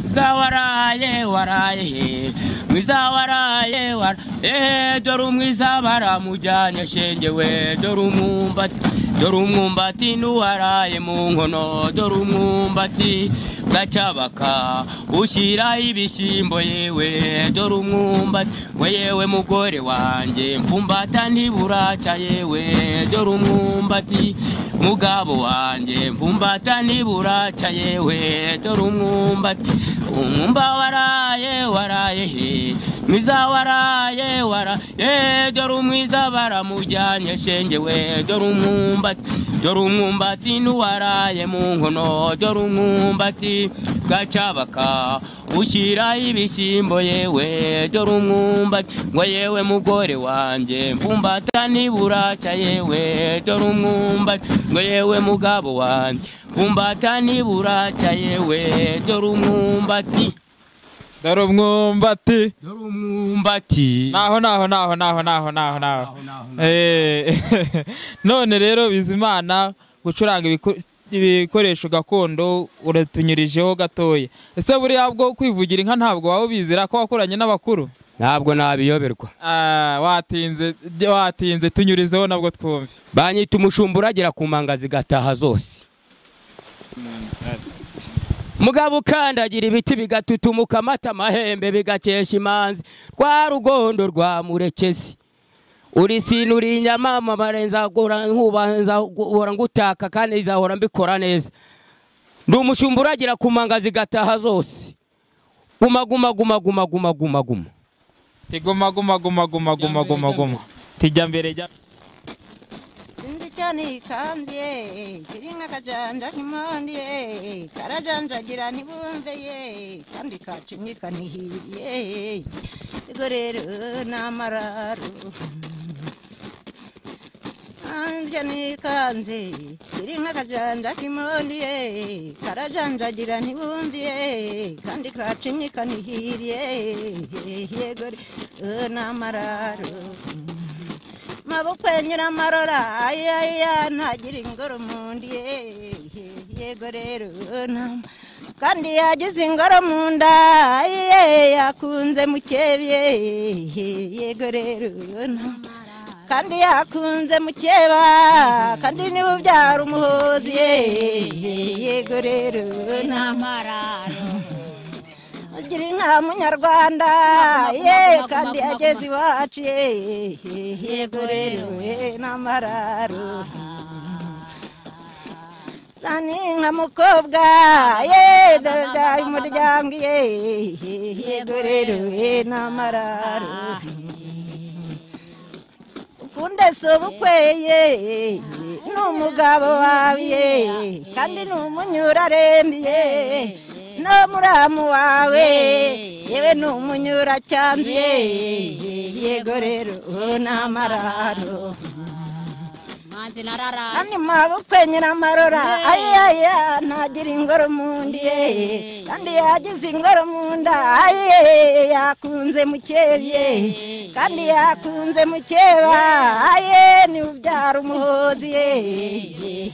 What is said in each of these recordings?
mwiza waraye waraye mwiza waraye waraye dore umwiza baramujyanye shenge we dore umwumbati dore umwumbati n'uwaraye mu nkono dore umwumbati gacyabaka ushyira ibishyimbo yewe dore umwumbati we yewe mugore wanjye mfumbata ntiburaca yewe dore umwumbati mugabo wanjye mfumbata ntiburaca yewe dore umwumbati umwumba waraye waraye he mwiza waraye waraye dore umwiza baramujyanye shenge we dore umwumbati dore umwumbati n'uwaraye mu nkono dore umwumbati gacyabaka ushyira ibishyimbo yewe dore umwumbati ngo yewe mugore wanjye mfumbata niburaca yewe dore umwumbati ngo yewe mugabo wanjye mfumbata niburaca yewe dore umwumbati dore umwumbati dore umwumbati naho naho naho naho naho naho naho Eh, none rero bizimana gucuranga ibiku- ibikoresho gakondo uratunyurijeho gatoya ese buriya bwo kwivugira inka ntabwo waba ubizira ko wakoranye n'abakuru ntabwo nabiyoberwa Ah, watinze watinze tunyurizeho nabwo twumve banyita umushumba uragira ku manga zigataha zose mugabo ukandagira ibiti bigatutumuka amata amahembe bigakesha imanzi rwa rugondo rwa murekezi uri sinu uri inyamama barenzagora nzahora ngutaka kandi nzahora mbikora neza ndi umushumba uragira ku manga zigataha zose guma guma guma guma guma guma guma tiguma guma guma guma guma guma guma tijya mbere jya Sinzi icyo nikanze kiri nk'akajanja nk'imondi karajanjagira ntibumve ye kandi kacinyika nihiriye ubwo rero ni amararo Sinzi icyo nikanze kiri nk'akajanja k'imondi karajanjagira ntibumve ye kandi kacinyika nihiriye yego rero ni amararo maboko ya nyiramarora ayaya ntagira ingoro mu nda ye- ye- yego rero nama kandi yagize ingoro mu nda ye yakunze mukebye ye- yego rero nama kandi yakunze mukeba kandi niwe ubyara umuhozi ye- ye- yego rero nama agira inka munyarwanda ye kandi ageze iwacu ye yego rero we n'amararo zani nka mukobwa ye dada umuryango ye yego rero we n'amararo ukunde si ubukwe ye ni umugabo wawe ye kandi ni umunyurarembiye no muramu wawe yewe ni umunyuracyanzu ye yego rero n'amararo manzi narara kandi mabukwe nyiramarora ayaya ntagira ingoro mu ndi ye kandi yagize ingoro mu nda aye yakunze mukebye kandi yakunze mukeba aye ni ubyara umuhozi ye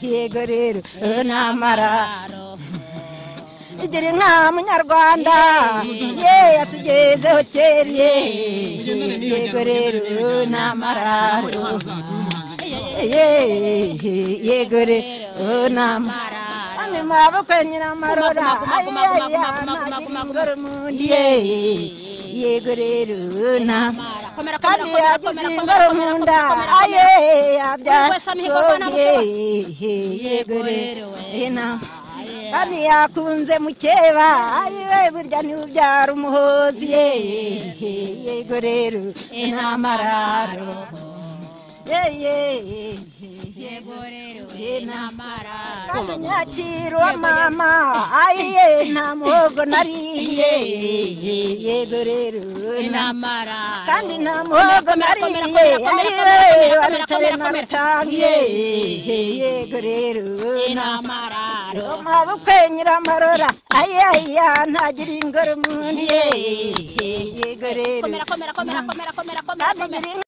yego rero n'amararo igira inka munyarwanda ye yatugezeho kera ye yego rero n'amararo ye yego rero n'amararo kandi mabukwe nyiramarora ayeya ntagira ingoro mu ndi ye yego rero n'amararo komera komera kandi komera yagize ingoro komera komera mu komera nda komera aye komera yabyara wese amihigo kwa ntabwo yego rero rero, we. ena kandi yakunze mukeba ayiwe burya ntibubyara umuhozi ye yego rero n'amararo ye ye yego rero n'amararo kandi nyakira uwa mama ayiye nta muhogo nariye yego rero n'amararo n'amarara kandi nta muhogo nariye ayiwe warutare na rutangiye yego rero n'amarara amabukwe nyiramarora ayaya ntagira ingoro mu nda ye yego rero komera komera komera komera komera komera kandi ngira